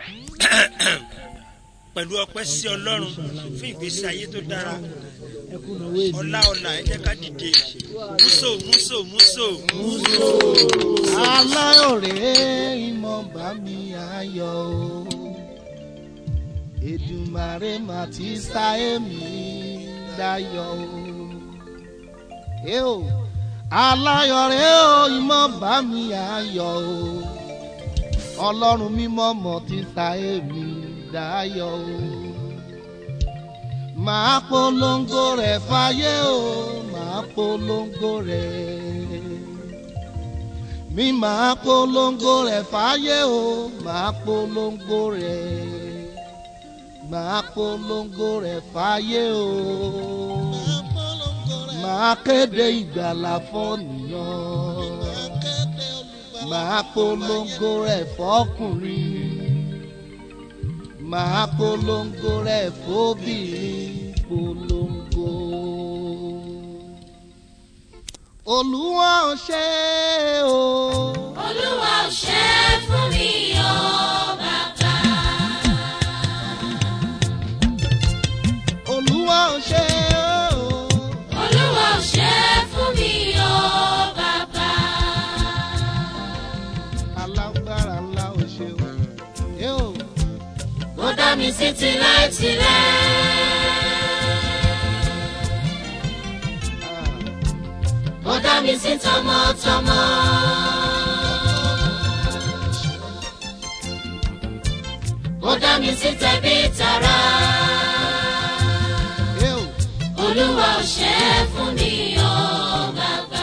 pẹ̀lú ọpẹ́ sí ọlọ́run fún ìgbésí ayé tó dára ọlá ọlá ẹ jẹ́ ká dìde múso múso múso. aláyọ̀rẹ́ ìmọ̀ bá mi ayọ̀ o èdùmàrè mà ti sá èmi dayọ̀ o. ẹ o aláyọ̀rẹ́ o ìmọ̀ bá mi ayọ̀ o ọlọ́run mímọ́ mọ̀ ti sá èmi dayọ̀ o. màá polongo rẹ̀ fáyé o màá polongo rẹ̀ mi máa polongo rẹ̀ fáyé o máa polongo rẹ̀ máa polongo rẹ̀ fáyé o máa kéde ìgbàlà fọ́nìyàn máa polongo rẹ̀ fọ́kùnrin máa polongo rẹ̀ fóbìnrin polongo olúwa ò ṣe o. olúwa ò ṣe é fún mi o bàbá. olúwa ò ṣe o. olúwa ò ṣe é fún mi o bàbá. alágbára ńlá ò ṣe o. ẹ o. ó dá mi sí tilẹ̀tilẹ̀. ó dá mi sí tọmọtọmọ. ó dá mi sí tẹbí tará. ẹ o. olúwa ò ṣe é fún mi o bàbá.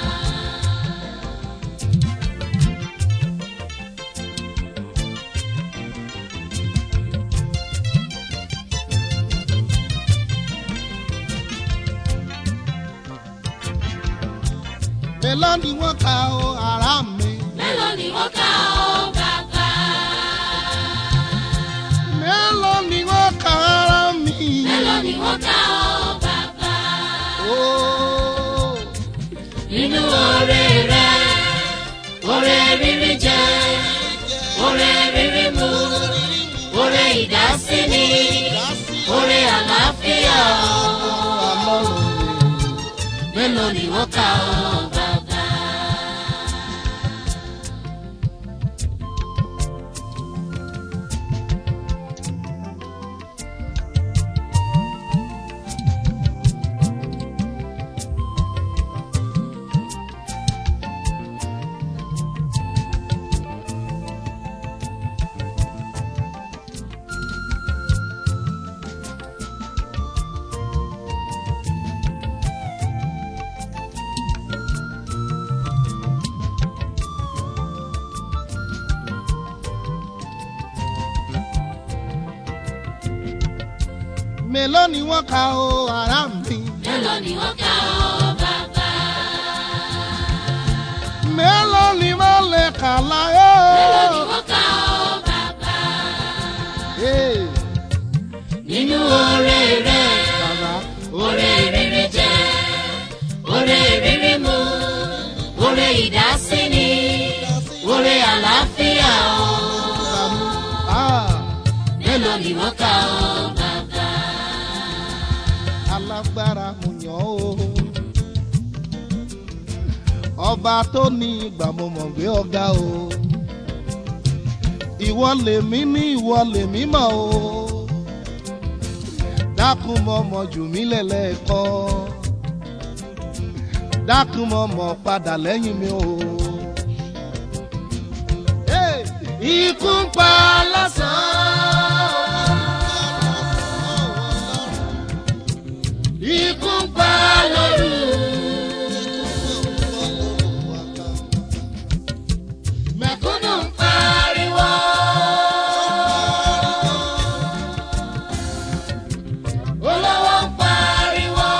mélòó ni wọ́n ka o ara mi. mélòó ni wọ́n kà ó bàbá. mélòó ni wọ́n ka ara mi. mélòó ni wọ́n kà ó bàbá. o. nínú oore rẹ oore rírí jẹ oore rírí mu oore ìdásíni oore àlàáfíà o. mélòó ni wọ́n kà ó bàbá. mélòó ni wọ́n ka o ara mi. mélòó ni wọ́n kà ó bàbá. mélòó ni wọ́n lè kà láyé. mélòó ni wọ́n kà ó bàbá. Ee, nínú oore rẹ bàbá oore rírí jẹ oore rírí mu oore ìdásíni oore àlàáfíà o. bàmú. Ah, mélòó ni wọ́n kà ó bàbá. alágbára mo yàn ó. ọba tó ní ìgbà mo mọ̀ gbé ọ̀gá o. ìwọ lèmi ní ìwọ lèmi mọ̀ o. dákun mọ̀ mọ̀ jù mí lẹ́lẹ́kọ́. dákun mọ̀ mọ̀ padà lẹ́yìn mi o. Hey! ikú ń pa lásán. ikú ń pa lóru. mẹ̀kúnnù ń pariwo. olówó ń pariwo.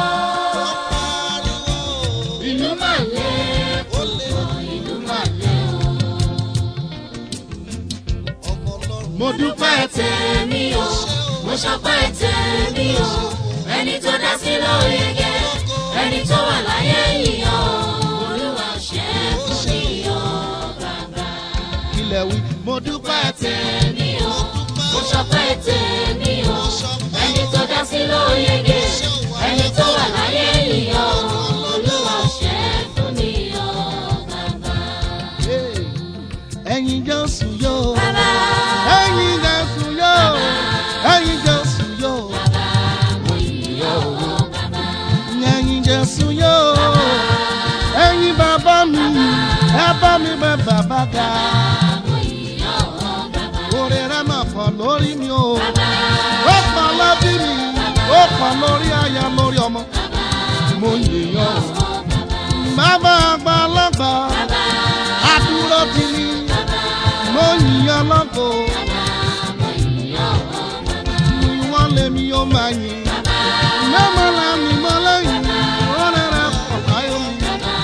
ìlú mà lé púpọ̀ ìlú mà lé o. mo dúpẹ́ tèmi o mo ṣọpẹ́ tèmi o ẹni tó dá sí lóye gẹ ẹni tó wà láyé yìí o olúwa ṣe é fún mi o bàbá ilẹ̀ wí mo dúpẹ́ tẹ̀. tèmi lórí mi o ó pọ̀ lẹ́bí mi ó pọ̀ lórí aya lórí ọmọ mo yèèyàn o bàbá àgbàlagbà àdúró ti ní mo yìnyàn lọ́kọ̀ wọ́n lé mi ó máa yìn mẹ́mọ́ la mi mọ́ lẹ́yìn wọ́n rẹ̀ pọ̀ láyọ̀ mi.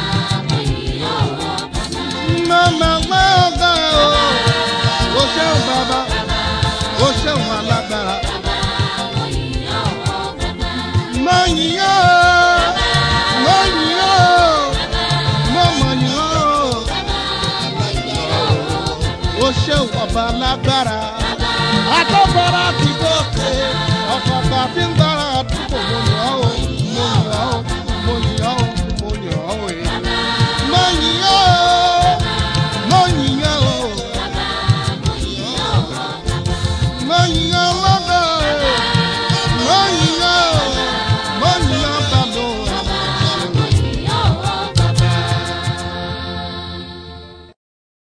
Màmá gbọ́ ọ̀gá o, o ṣeun bàbá, o ṣeun alágbára. Mo yìn ọ́, mo yìn ọ́, mo mọ̀ yìn ọ́. O ṣeun ọba lágbára. Àtọ́gbára ti gòkè, ọkọ̀ ọba tí ń gbára àdúgbò mo yìn ọ́ o, mo yìn ọ́ o, mo yìn ọ́ o, mo yìn ọ́ o. eh. Mo yìn ọ́ o, mo yìn ọ́ o. Mo yìn ọ́